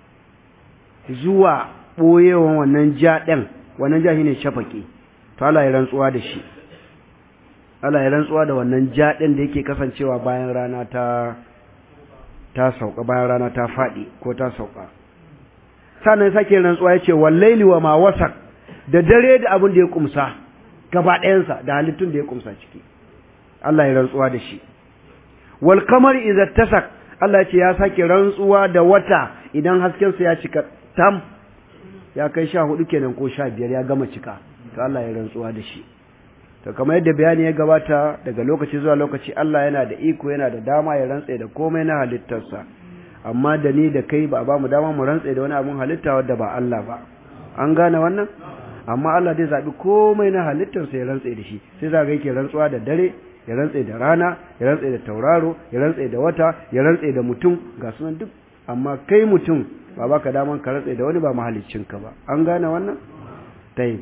Speaker 1: zuwa boyewan wannan ja din wannan ja shine shafaqi to Allah ya rantsuwa da shi Allah ya rantsuwa da wannan ja din da yake kasancewa bayan rana ta ta sauka bayan rana ta faɗi ko ta sauka sannan sake rantsuwa yace wallaili wa ma wasak da dare da abin da ya kumsa gaba ɗayansa da halittun da ya kumsa ciki Allah ya rantsuwa da shi wal qamar idza tasak Allah ce ya sake rantsuwa da wata idan hasken sa ya cika tam ya kai sha hudu kenan ko sha biyar ya gama cika to Allah ya rantsuwa da shi to kamar yadda bayani ya gabata daga lokaci zuwa lokaci Allah yana da iko yana da dama ya rantse da komai na halittarsa amma da ni da kai ba a ba mu dama mu rantse da wani abun halitta wadda ba Allah ba an gane wannan amma Allah zai zabi komai na halittarsa ya rantse da shi sai za ga yake rantsuwa da dare ya rantse da rana ya rantse da tauraro ya rantse da wata ya rantse da mutum ga sunan duk amma kai mutum ba baka daman ka rantse da wani ba mahaliccinka ba an gane wannan tayi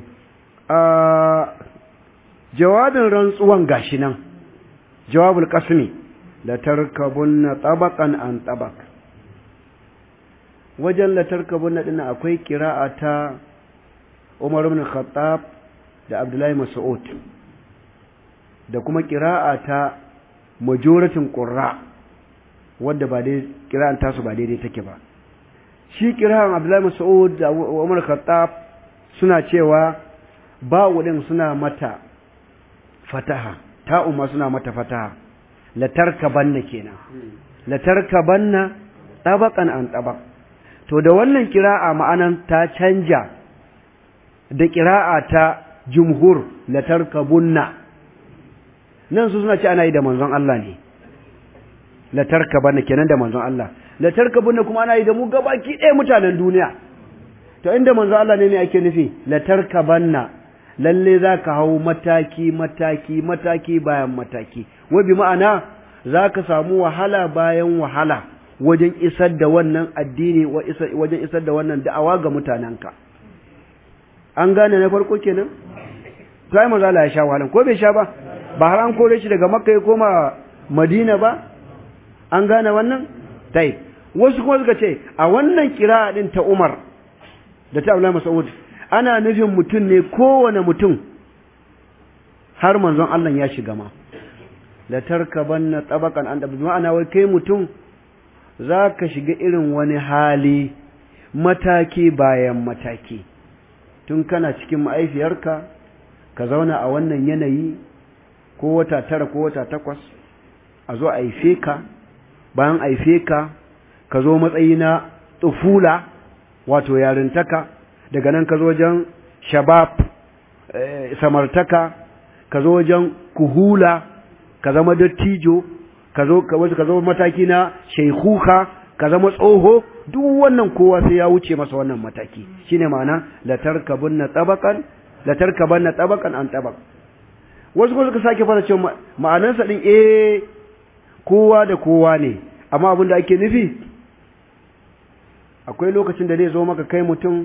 Speaker 1: jawabin rantsuwan gashi nan jawabul qasmi la tarkabunna tabaqan an tabaq wajen la tarkabunna din akwai qira'a ta Umar ibn Khattab da Abdullahi Mas'ud da kuma qira'a ta majoratin qurra wadda ba dai kira'an tasu ba daidai take ba shi kira'an Abdullahi Mas'ud da Umar Khattab suna cewa ba'u din suna mata fataha ta'u ma suna mata fataha latarkabanna kenan latarkabanna tabaqan an tabaq to da wannan kira'a ma'anan ta canja da kira'a ta jumhur latarkabunna nan su suna ce ana yi da manzon Allah ne latarkabanna kenan da manzon Allah latarkabunna kuma ana yi da mu gabaki ɗaya mutanen duniya to inda manzon Allah ne ne ake nufi latarkabanna lalle za ka hau mataki mataki mataki bayan mataki wa bi ma'ana za ka samu wahala bayan wahala wajen isar da wannan addini wajen isar da wannan da'awa ga mutanenka an gane na farko kenan sai manzo Allah ya sha wahalan ko bai sha ba ba har an kore shi daga makka ya koma madina ba an gane wannan tai wasu kuma suka ce a wannan kira'a din ta Umar da ta Abdullahi Mas'ud ana nufin mutum ne kowane mutum har manzon Allah ya shiga ma la tarkabanna tabaqan an da ma'ana wai kai mutum za ka shiga irin wani hali mataki bayan mataki tun kana cikin ma'aifiyarka ka zauna a wannan yanayi ko wata tara ko wata takwas a zo aife ka bayan aife ka ka zo matsayi na tsufula wato yarintaka daga nan ka zo wajen shabab samartaka ka zo wajen kuhula ka zama dattijo ka zo ka zo mataki na shaikuka ka zama tsoho duk wannan kowa sai ya wuce masa wannan mataki shine ma'ana la tarkabunna tabaqan la tarkabanna tabaqan an tabaq wasu ko suka sake fara cewa ma'anarsa din eh kowa da kowa ne amma abin da ake nufi akwai lokacin da zai zo maka kai mutum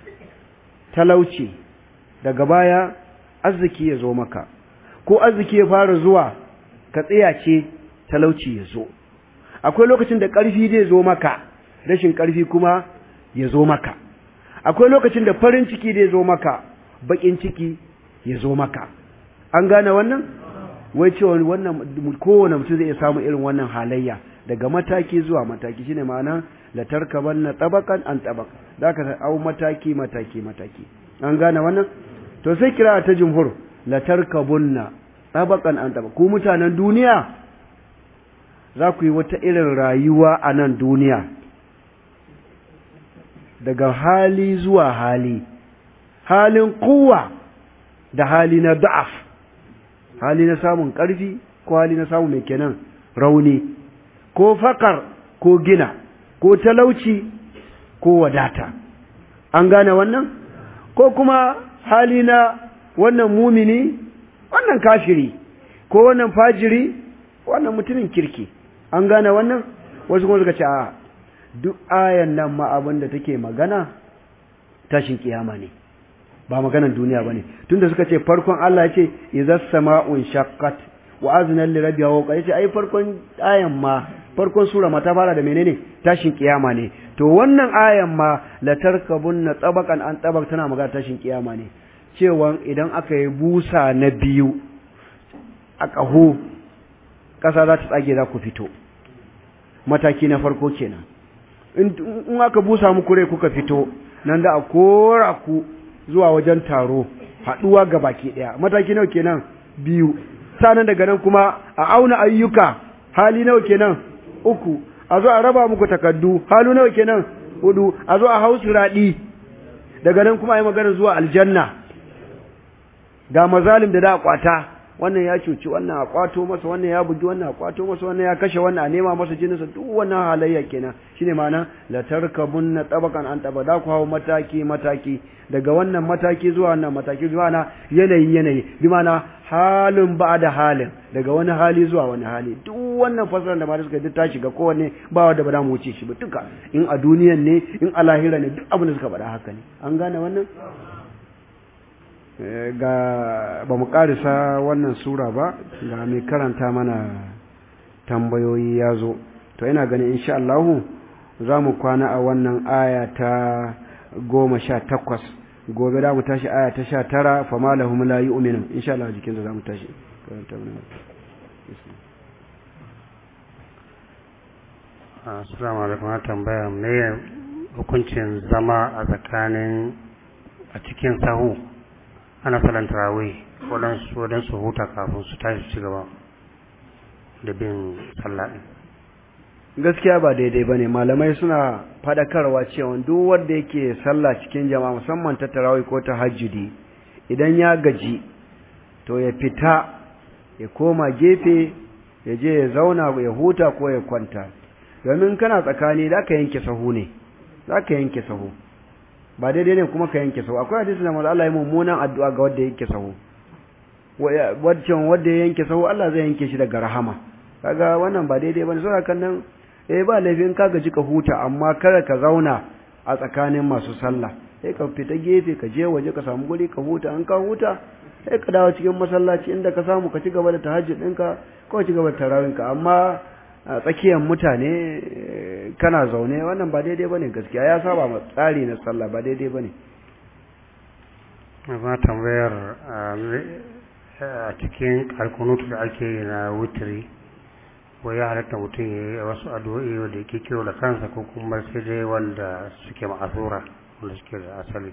Speaker 1: talauci daga baya arziki ya zo maka ko arziki ya fara zuwa ka tsiyace talauci ya zo akwai lokacin da ƙarfi zai zo maka rashin ƙarfi kuma ya zo maka akwai lokacin da farin ciki zai zo maka baƙin ciki ya zo maka an gane wannan wai cewa wannan kowane mutum zai iya samu irin wannan halayya daga mataki zuwa mataki shine ma'ana la tarkabanna tabaqan an tabaq zaka au mataki mataki mataki an gane wannan to sai kira ta jumhur la tarkabunna tabaqan an tabaq ku mutanen duniya za ku yi wata irin rayuwa a nan duniya daga hali zuwa hali halin kuwa da hali na da'af hali na samun ƙarfi ko hali na samun mai kenan rauni ko fakar ko gina ko talauci ko wadata an gane wannan ko kuma hali na wannan mumini wannan kafiri ko wannan fajiri wannan mutumin kirki an gane wannan wasu kuma suka ce a duk ayan nan ma abin da take magana tashin kiyama ne ba maganan duniya bane tunda suka ce farkon Allah ya ce idza sama'un shaqqat wa azna li rabbiha wa qala ce ai farkon ayan ma farkon sura ma ta fara da menene tashin kiyama ne to wannan ayan ma la tarkabunna tabaqan an tabaq tana magana tashin kiyama ne cewa idan aka yi busa na biyu a ƙaho ƙasa za ta tsage za ku fito mataki na farko kenan in aka busa muku rai kuka fito nan da a kora ku zuwa wajen taro haɗuwa ga baki ɗaya mataki nawa kenan biyu sanan daga nan kuma a auna ayyuka hali nawa kenan uku a zo a raba muku takardu halu nawa kenan hudu a zo a hausu raɗi daga nan kuma a yi magana zuwa aljanna ga mazalim da da a kwata wannan ya cuci wannan a kwato masa wannan ya bugi wannan a kwato masa wannan ya kashe wannan a nema masa jininsa duk wannan halayya kenan shine ma'ana la tarkabunna tabaqan an taba da ku hawo mataki mataki daga wannan mataki zuwa wannan mataki zuwa na yanayi yanayi bi ma'ana halin ba da halin daga wani hali zuwa wani hali duk wannan fasarar da ba suka duk ta shiga kowanne ba wanda ba za mu wuce shi ba duka in a duniyan ne in a lahira ne duk abin da suka faɗa haka ne an gane wannan ga ba mu karisa wannan sura ba ga mai karanta mana tambayoyi ya zo to ina ganin insha Allahu za mu kwana a wannan aya ta goma sha takwas gobe da mu tashi aya ta sha tara fama lahum la yu'minu insha Allah jikinsa za mu tashi karanta mana
Speaker 3: assalamu alaikum na tambaya me hukuncin zama a tsakanin a cikin sahu ana salon tarawih waɗansu waɗansu huta kafin su tashi ci gaba da bin sallah ɗin
Speaker 1: gaskiya ba daidai ba ne malamai suna faɗakarwa cewa duk wanda yake sallah cikin jama'a musamman ta tarawih ko ta hajjudi idan ya gaji to ya fita ya koma gefe ya je ya zauna ya huta ko ya kwanta domin kana tsakani za ka yanke sahu ne za ka yanke sahu ba daidai ne kuma ka yanke sahu akwai hadisi da manzo Allah ya mummunan addu'a ga wanda ya yanke sahu wancan wanda ya yanke sahu Allah zai yanke shi daga rahama kaga wannan ba daidai bane saboda kan nan eh ba laifin ka gaji ka huta amma kada ka zauna a tsakanin masu sallah sai ka fita gefe ka je waje ka samu guri ka huta an ka huta sai ka dawo cikin masallaci inda ka samu ka ci gaba da tahajjud ɗinka ko ci gaba da tarawinka amma a tsakiyar mutane kana zaune wannan ba daidai bane gaskiya ya saba ma tsari na sallah ba daidai bane
Speaker 3: na tambayar a cikin alkunutu da ake yi na wutiri wai ya halatta mutum ya yi wasu addu'o'i wanda yake kiro da kansa ko kuma sai dai wanda suke ma'asura wanda suke da asali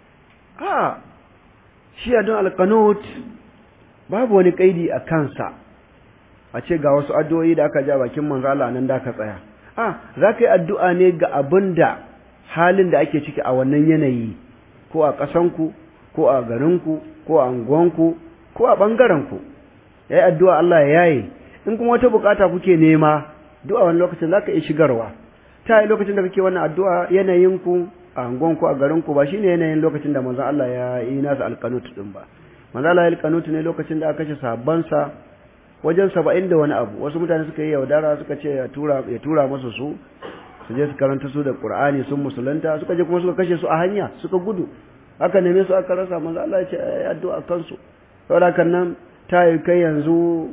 Speaker 1: a shi adon alkanut babu wani kaidi a kansa a ce ga wasu addu'o'i da aka ja bakin manzo Allah nan da ka tsaya a za ka yi addu'a ne ga abin da halin da ake ciki a wannan yanayi ko a ƙasanku ko a garinku ko a unguwanku ko a ɓangarenku ya yi addu'a Allah ya yaye in kuma wata bukata kuke nema du'a wani lokacin za ka iya shigarwa ta yi lokacin da kake wannan addu'a yanayinku a unguwanku a garinku ba shine yanayin lokacin da manzon Allah ya yi nasa alkanut din ba manzon Allah ya alkanut ne lokacin da aka kashe sabansa wajen saba'in da wani abu wasu mutane suka yi yaudara suka ce ya tura ya tura musu su su je su karanta su da Qur'ani sun musulunta suka je kuma suka kashe su a hanya suka gudu aka neme su aka rasa manzo Allah ya ce ayi addu'a kansu saboda kan nan ta yi kai yanzu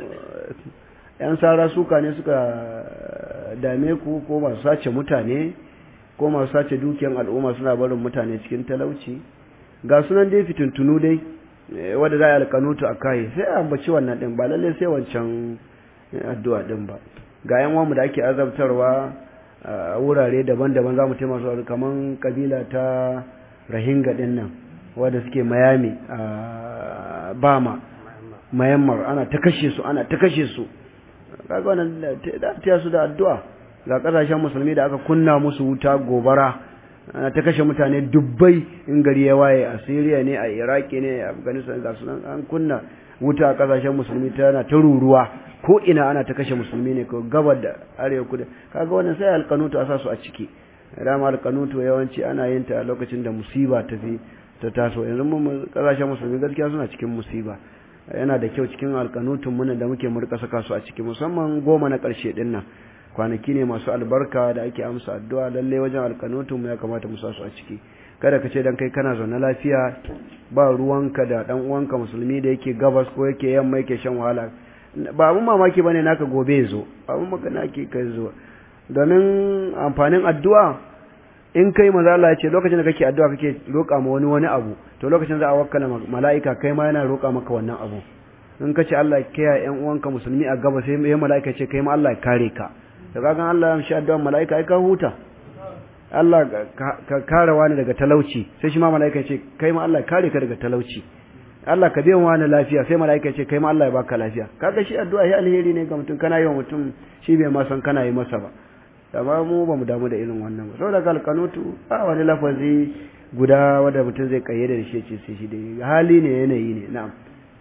Speaker 1: yan sara suka ne suka dame ku ko masu sace mutane ko masu sace dukiyan al'umma suna barin mutane cikin talauci ga sunan dai fitintunu dai wadda za a yi alkanutu a kai sai a ambaci wannan din ba lalle sai wancan addu'a din ba ga yan wamu da ake azabtarwa a wurare daban-daban za mu taimaka su kamar kabila ta rahinga din nan wadda suke mayami a bama mayammar ana ta kashe su ana ta kashe su kaga wannan da ta su da addu'a ga kasashen musulmi da aka kunna musu wuta gobara ana ta kashe mutane dubbai in gari ya waye a Syria ne a Iraki ne a Afghanistan ga sunan an kunna wuta a kasashen musulmi tana ta ruruwa ko ina ana ta kashe musulmi ne ko gabar da arewa kudu kaga wannan sai alkanutu a sa su a ciki dama alkanutu yawanci ana yin ta a lokacin da musiba ta fi ta taso yanzu mun kasashen musulmi gaskiya suna cikin musiba yana da kyau cikin alkanutun mun da muke murka saka su a ciki musamman goma na karshe din nan kwanaki ne masu albarka da ake amsa addu'a lalle wajen alkanutun mu ya kamata mu sa su a ciki kada ka ce dan kai kana zaune lafiya ba ruwanka da dan uwanka musulmi da yake gabas ko yake yamma yake shan wahala ba abun mamaki bane naka gobe zo abun magana ke kai zo domin amfanin addu'a in kai maza Allah ya ce lokacin da kake addu'a kake roƙa ma wani wani abu to lokacin za a wakkala mala'ika kai ma yana roƙa maka wannan abu in ka ce Allah ya kiyaye ƴan uwanka musulmi a gaba sai ya mala'ika ce kai ma Allah ya kare ka da kagan Allah ya amshi addu'an mala'ika ai ka huta Allah ka kare wani daga talauci sai shi ma mala'ika ce kai ma Allah ya kare ka daga talauci Allah ka biyan wani lafiya sai mala'ika ce kai ma Allah ya baka lafiya kaga shi addu'a ya alheri ne ga mutum kana yi wa mutum shi bai ma san kana yi masa ba amma mu ba mu damu da irin wannan ba saboda kalkanutu a wani lafazi guda wanda mutum zai kayyade da shi ce sai shi da hali ne yanayi ne na'am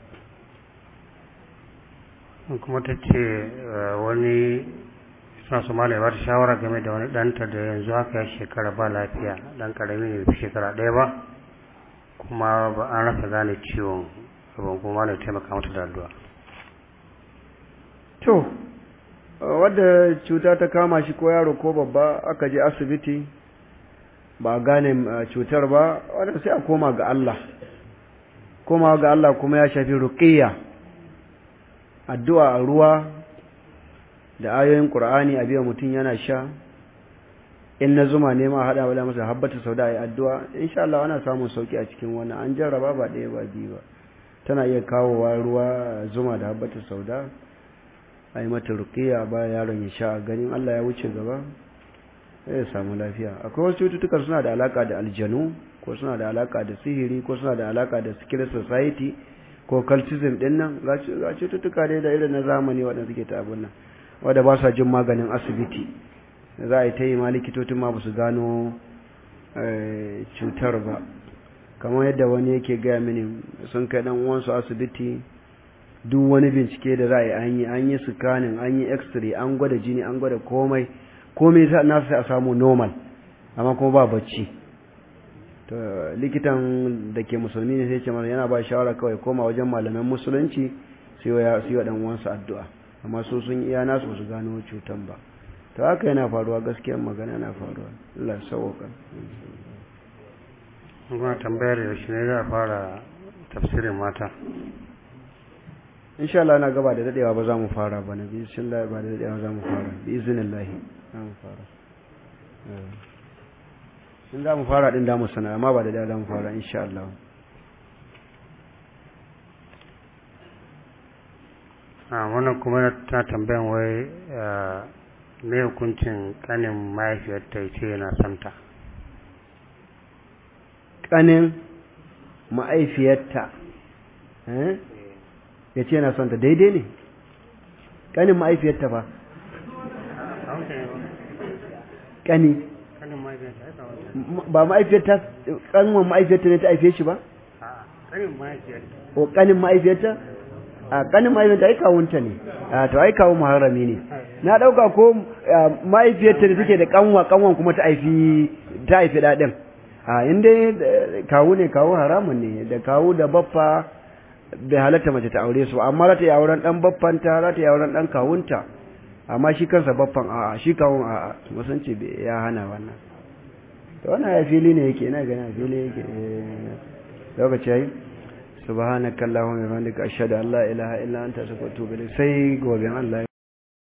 Speaker 3: kuma ta ce wani suna su malai ba ta shawara game da wani ɗanta da yanzu haka ya shekara ba lafiya ɗan ƙarami ne fi shekara ɗaya ba kuma ba an rasa gane ciwon abin kuma malai taimaka mata da addu'a
Speaker 1: to wadda cuta ta kama shi ko yaro ko babba aka je asibiti ba a gane cutar ba wadda sai a koma ga Allah koma ga Allah kuma ya shafi ruqiyya addu'a a ruwa da ayoyin Qur'ani a biya mutum yana sha in na zuma ne ma hada wala masa habbatu sauda ayi addu'a insha Allah ana samun sauki a cikin wannan an jarraba ba ɗaya ba biyu ba tana iya kawowa ruwa zuma da habbatu sauda a yi mata rukiya ba yaron ya sha ganin Allah ya wuce gaba ya samu lafiya akwai wasu cututtuka suna da alaka da aljanu ko suna da alaka da sihiri ko suna da alaka da secret society ko cultism din nan ga cututtuka dai da irin na zamani waɗanda suke ta abin nan wadda ba sa jin maganin asibiti za a yi ta yi ma likitocin ma ba su gano cutar ba kamar yadda wani yake gaya mini sun kai dan uwansu asibiti duk wani bincike da za a yi an yi an yi scanning an yi x-ray an gwada jini an gwada komai komai na sai a samu normal amma kuma ba bacci to likitan da ke musulmi ne sai ce mana yana ba shawara kawai koma wajen malaman musulunci sai ya sai dan uwansu addu'a amma su sun iya nasu su gano cutan ba to haka yana faruwa gaskiyar magana yana faruwa Allah ya sauka
Speaker 3: kuma tambayar yaushe ne za a fara tafsirin mata
Speaker 1: insha Allah na gaba da dadewa ba za mu fara ba na bi Allah ba da dadewa za mu fara bi iznillah za mu fara in za mu fara din da mu sana amma ba da dadewa za mu fara insha Allah
Speaker 3: a wannan kuma ta tambayan wai me hukuncin kanin mahaifiyarta ya ce yana santa
Speaker 1: kanin ma'aifiyarta ya ce yana santa daidai ne kanin ma'aifiyarta ba kani ba ma'aifiyarta kanwan ma'aifiyarta ne ta haife shi ba?
Speaker 3: kanin mahaifiyarta
Speaker 1: o kanin ma'aifiyarta? a kanin mahaifiyarta ai kawunta ne a to ai kawo muharrami ne na dauka ko mahaifiyarta da take da kanwa kanwan kuma ta haifi ta haifi dadin a inda kawu ne kawu haramun ne da kawu da baffa bai halatta mace ta aure su amma za ta yi auren dan baffanta za ta yi auren dan kawunta amma shi kansa baffan a'a shi kawun a'a musanci ya hana wannan to wannan ya fili ne yake ina gani a fili yake lokaci yayi subhanakallahumma wa bihamdika ashhadu an la ilaha illa anta astaghfiruka wa atubu ilayk sai gobe Allah